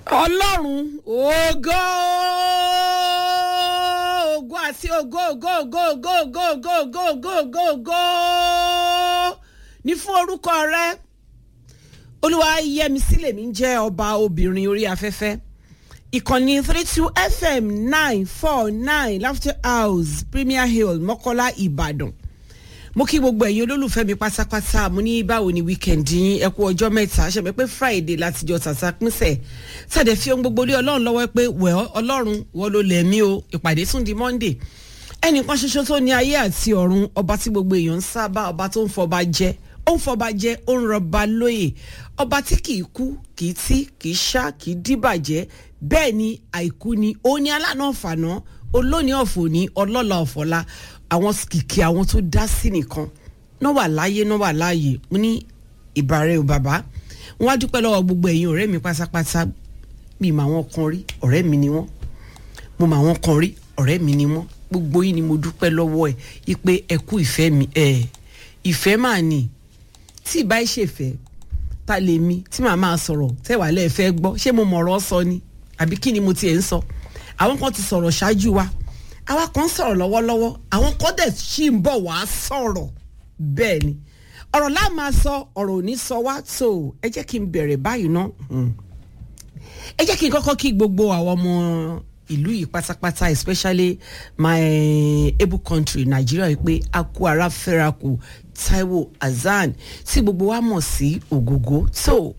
ọlọ́run ògo ògo àti ògo ògo ògo ògo ògo ògo ògo ògo ògo ògo ní fún orúkọ rẹ olúwa yẹmi sílẹ̀ mi jẹ́ ọba obìnrin orí afẹ́fẹ́ ìkànnì three two fm nine four nine laughter house premier hill mọ́kọ́lá ìbàdàn mo kí gbogbo ẹ̀yin olólùfẹ́ mi pátápátá mo ní báwo ni weekend yín ẹ kú ọjọ́ mẹ́ta ṣe mi pé friday látijọ́ tàtà pínṣẹ̀ tàdé fi ohun gbogbo lé ọlọ́run lọ́wọ́ pé wẹ̀ ọlọ́run wọ́n ló lẹ̀ mí o ìpàdé tún di monday ẹnìkan ṣoṣo tó ní ayé àti ọ̀run ọba tí gbogbo èèyàn ń sábà ọba tó ń fọba jẹ ó ń fọba jẹ ó ń rọba lóyè ọba tí kì í kú kì í tí kì í ṣá kì í dìbàjẹ́ bẹ́ẹ̀ ni àìkú ni ó ní alánà ọ̀fànà olóòní ọ̀fọ̀ ní ọlọ́la ọ̀fọ̀la àwọn kìkì àwọn tó dá sí nìkan náà wà láyé náà wà láàyè mo ní ìbàrẹ̀ ò bàbá wọn á dúpẹ́ lọ́wọ́ gbogbo ẹ̀yin ọ̀rẹ́ mi pátápátá mi mà wọn kan rí ọ̀rẹ́ mi ni wọ́n mo mà wọn kan rí ọ̀rẹ́ mi ni wọ́n gbogbo yín ni mo dúpẹ́ lọ́wọ́ ẹ̀ ipe ẹ kú ìfẹ́ mi ẹ̀ ìfẹ́ mà ní tí ìbá ìṣèfẹ́ ta lè mi tí màá máa sọ̀rọ̀ tẹ́wàá lẹ́ẹ̀fẹ́ gbọ́ ṣé mo mọ̀rọ̀ sọ ni àbí kí ni mo tiẹ̀ ń sọ àwọn kan ti sọ̀rọ̀ ṣáájú wa àwa kan ń sọ̀rọ̀ lọ́wọ́lọ́wọ́ àwọn kan dẹ̀ ṣì ń bọ̀ wá sọ̀rọ̀ bẹ́ẹ̀ ni ọ̀rọ̀ láà máa sọ ọ̀rọ̀ ò ní sọ wá tó ẹ jẹ́ kí n bẹ̀rẹ̀ báyìí ná ẹ jẹ́ kí n kọ́kọ́ kí gbogbo àwọn ọmọ ìlú yìí pátápátá especially my able country Nigeria yìí pé a kú ara fẹ́ra kù Taiwo Hassan tí gbogbo wa mọ̀ sí ògógó tó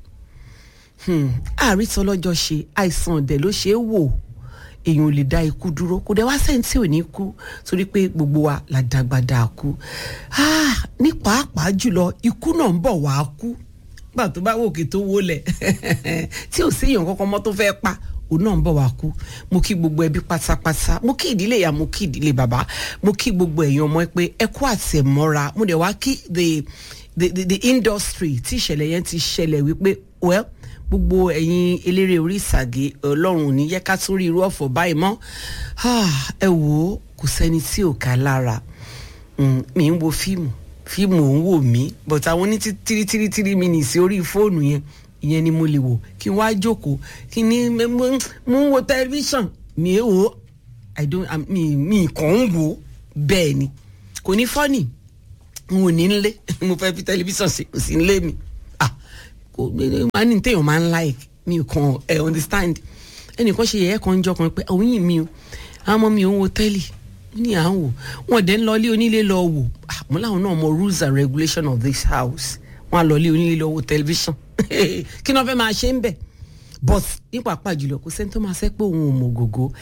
àrítọ́ lọ́jọ́ ṣe àìsàn ọ̀dẹ̀ ló ṣe é wò èèyàn ò lè dá ikú dúró kò dẹ̀ wá sẹ́ni tí ò ní kú torí pé gbogbo wa la dàgbà dà kú ní pàápàá jùlọ ikú náà ń bọ̀ wá kú gbà tó bá wòkè tó wọlẹ̀ tí ò séèyàn kankan mọ́ tó fẹ́ pa òun náà ń bọ̀ wá kú mo kí gbogbo ẹbí pátápátá mo kí ìdílé ìyá mo kí ìdílé bàbá mo kí gbogbo ẹ̀yin ọmọ ẹ pé ẹ kú àtẹ̀mọ́ra mo dẹ̀ wá kí the the the, the industry tí ìṣẹ̀lẹ̀ yẹn ti ṣẹlẹ̀ wípé well gbogbo ẹ̀yin eléré orí ìsàgé ọlọ́run ò ní yẹ ká tún rí irú ọ̀fọ̀ báyìí mọ́ ẹ wò ó kò sẹ́ni tí ò ká lára mi ń wo fíìmù fíìmù ò ń wò mí but àwọn ní tírí tírí tírí minutes orí fóònù yẹn ìyẹn ni mo lè wò kí n wá jókòó kí ni mo ń wo tẹlifíṣàn mi ò wò i don't mi mi kàn ń wò bẹ́ẹ̀ ni kò ní fọ́nì n ò ní nlé mo fẹ́ fi tẹlifíṣàn sí nlé mi máa ní téèyàn máa ń like mi kàn ẹ understand ẹnìkan ṣe yẹ̀yẹ́ kan jọ kan pé àwọn yìí mi o àwọn ọmọ mi ò ń wo tẹ́lì ní à ń wò wọn dẹ̀ ń lọ ilé onílé lọ wò àmọ́ làwọn náà mọ rules and regulation of this house wọn á lọ ilé onílé lọ wo tẹlifíṣàn kí ni wọn fẹ́ máa ṣe ń bẹ̀ but nípa àpá jùlọ kò sẹ́ni tó máa sẹ́ pé òun ò mọ̀ gògó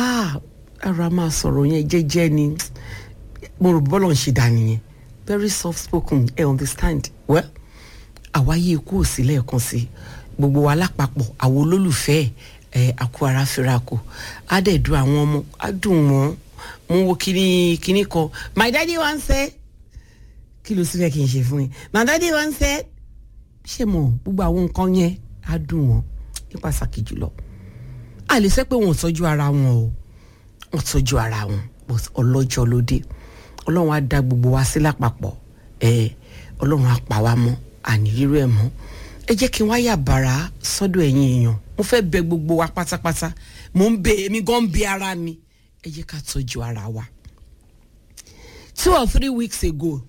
ara máa sọ̀rọ̀ yẹn jẹ́jẹ́ ni mo rò bọ́lọ̀ ń ṣe dà nìyẹn very soft spoken ẹ understand well àwáyé ikú ò sí lẹ́ẹ̀kan sí gbogbo wa lápapọ̀ àwọn olólùfẹ́ ẹ̀ àkú ara fẹ́rakù á dẹ̀ dùn àwọn ọmọ á dùn wọ́n mo wo kíní kíní kan my daddy wan say kí ló sì fẹ́ kí n ṣe fún yín my daddy wan say ṣé mo gbogbo àwọn nǹkan yẹn á dùn wọ́n ní pàtàkì jùlọ a lè sẹ́ pé wọn ò tọ́jú ara wọn o wọn tọ́jú ara wọn but ọlọ́jọ́ ló dé ọlọ́run á dá gbogbo wa sí lápapọ̀ ẹ̀ ọlọ́run á pa wá mọ́ àníyírú ẹ̀ mọ́ ẹ jẹ́ kí n wáyà bàrà sọ́dọ̀ ẹ̀yin èèyàn mo fẹ́ bẹ gbogbo wa pátápátá mo ń bẹ èmi gan ń bẹ ara mi ẹ jẹ́ ká tọ́jú ara wa. two or three weeks ago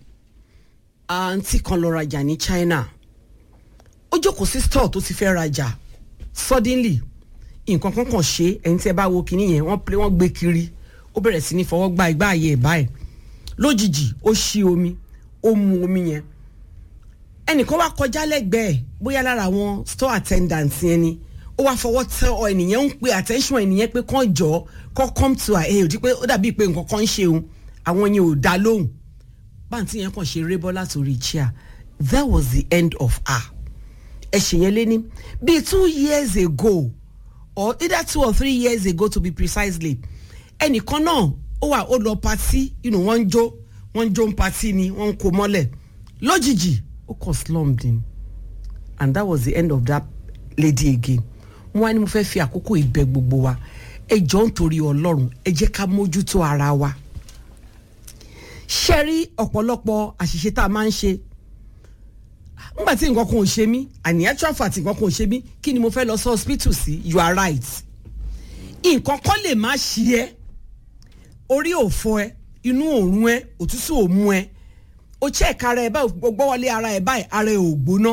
àǹtí kan lọ rajà ní China ó jókòó sí store tó ti fẹ́ rajà suddenly nǹkan kan kàn ṣe ẹni tí ẹ bá wo kinní yẹn wọ́n play wọ́n gbé kiri ó bẹ̀rẹ̀ sí ní fọwọ́ gba ìgbà ayé ẹ̀ báyìí lójijì ó ṣí omi ó mu omi yẹn ẹnìkan wá kọjá lẹ́gbẹ̀ẹ́ bóyá lára àwọn store attendant yẹn ni ó wá fọwọ́ tẹ ọ ènìyàn ń pe attention ènìyàn pé kàn jọ kàn come to her aid pé ó dàbí pé nǹkan kan ń ṣe òun àwọn yẹn ò dá lóhùn báńtí yẹn kàn ṣe rébọ́ látòrí chair that was the end of her ẹ̀ṣẹ̀ yẹn lé ní bíi two years ago or either two or three years ago to be precisely ẹnìkan náà ó wà ó lọ patí wọ́n ń jó wọ́n ń jó ń patí ni wọ́n ń kó mọ́lẹ̀ lójijì ó kàn slumped in and that was the end of that lady again mo wá ní mo fẹ́ fi àkókò ìbẹ gbogbo wa ẹ jọ ń torí ọlọ́run ẹ jẹ́ ká mójútó ara wa ṣe rí ọ̀pọ̀lọpọ̀ àṣìṣe tá a máa ń ṣe nígbà tí nǹkan kan ò ṣe mí àní actual fact nǹkan kan ò ṣe mí kí ni mo fẹ́ lọ sí hospital sí you are right nǹkan kan lè má ṣí ẹ orí ò fọ ẹ inú òórùn ẹ òtútù ò mú ẹ o check ara ẹ báyìí gbọ́ wọlé ara ẹ báyìí ara ẹ ò gbóná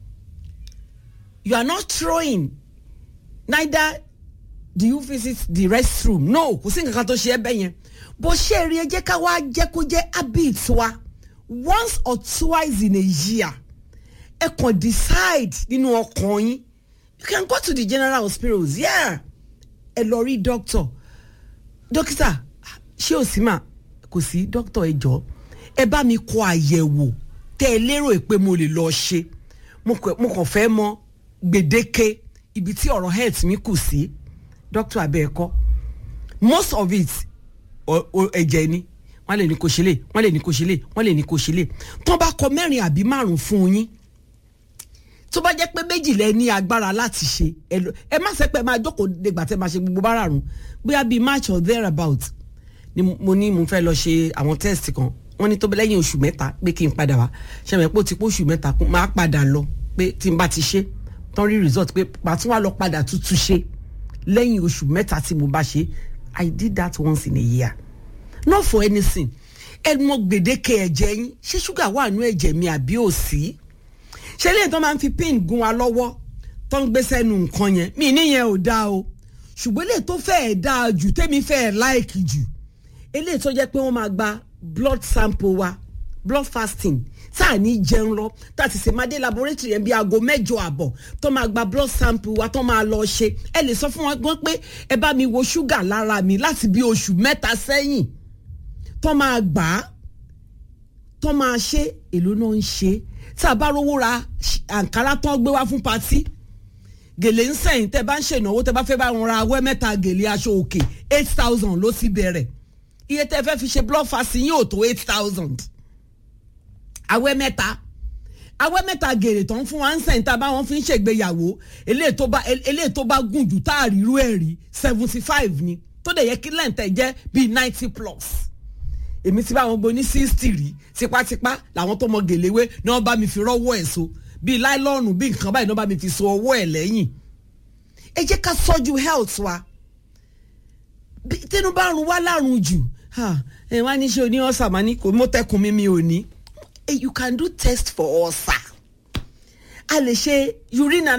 you are not throwing neither do you visit the restroom no kò sí nǹkan kan tó ṣe ẹ bẹ́ẹ̀ yẹn bó ṣe rí ẹ jẹ́ ká wá jẹ́ kó jẹ́ habit wa once or twice in a year ẹ kàn decide nínú ọkàn yín you can go to the general hospitals yeah ẹ lọ rí doctor dókítà ṣé ò sí mà kò sí doctor ẹ jọ ẹ bá mi kọ àyẹ̀wò tẹ́ ẹ lérò pé mo lè lọ ṣe mo kàn fẹ́ mọ gbèdéke ibi tí ọ̀rọ̀ health mi kù sí doctor abẹ́ẹ̀kọ́ most of it ẹ̀jẹ̀ ni wọ́n lè ní kó ṣe lè wọ́n lè ní kó ṣe lè wọ́n lè ní kó ṣe lè tó bá kọ mẹ́rin àbí márùn fún yín tó bá jẹ́ pé méjì lẹ ní agbára láti ṣe ẹ má ṣe pé máa jókòó dègbà tẹ́ máa ṣe gbogbo bára rùn bóyá bíi march or thereabout ni mo ní mo fẹ́ lọ ṣe àwọn test kan wọ́n ní tó bẹ́ lẹ́yìn oṣù mẹ́ta pé kí n padà wá ṣẹ̀mẹ̀ pé ó ti pé oṣù mẹ́ta máa padà lọ pé tí n bá ti ṣe tán rí result pé pàtó wà lọ padà tuntun ṣe lẹ́yìn oṣù mẹ́ta tí mo bá ṣe I did that once in a year not for anything ẹ mọ gbèdéke ẹ̀jẹ̀ yín ṣé ṣúgà wà nú ẹ̀jẹ̀ mi àbí ò sí ṣé lẹ́yìn tó máa ń fi pin gun wa lọ́wọ́ tó ń gbé sẹ́nu nǹkan yẹn mi níyẹn ò dáa o ṣùgbọ́n eléyìí tó fẹ́ẹ̀ dáa jù tẹ́mi fẹ́ẹ̀ láìkì jù eléyìí tó jẹ́ pé wọ́n máa gba blood sample wa blood fasting tá à ní jẹun lọ tá a ti ṣe máa dé laboratory yẹn bí aago mẹ́jọ àbọ̀ tó máa gba blood sample wa tó máa lọ ṣe ẹ lè sọ fún wọn gan pé ẹ bá mi wo ṣúgà lára mi láti bí oṣù mẹ́ta sẹ́yìn tó máa gbà á tó máa ṣe èló náà ń ṣe tá a bá rówó ra àǹkárá tó gbé wá fún patí gèlè ń sẹ́yìn tẹ́ bá ń ṣènáwó tẹ́ bá fẹ́ bá wọn ra awẹ́ mẹ́ta gèlè aṣọ òkè eight thousand ló ti bẹ̀rẹ̀ iye tẹ́ fẹ́ fi ṣe blood fasting yóò tó eight thousand awẹ́ mẹ́ta awẹ́ mẹ́ta gèrè tó ń fún wa ń sẹ́yìn tá a bá wọn fi ń ṣègbéyàwó eléyìí tó bá eléyìí tó bá gùn jù tá a rí irú ẹ̀ rí seventy five ni tó dẹ̀ yẹ kí lẹ́ǹtẹ̀ jẹ́ bíi ninety plus èmi ti bá wọn gbọ́ ní sixty rí tipátipá làwọn tó mọ gèléwé ni wọ́n bá mi fi rọ́wọ́ ẹ̀ so bíi láìlọ́ọ̀nù bíi nǹkan báyìí ni wọ́n bá mi fi so ọwọ́ ẹ̀ lẹ́yìn ẹ jẹ́ ká sọ́jú health wa tẹnu bá rún wá lárùn jù ẹ wá ní ṣe oní ọ̀sà máa ní kò mọ́tẹ́kùn mi mi ò ní you can do test for ulcer a lè ṣe urine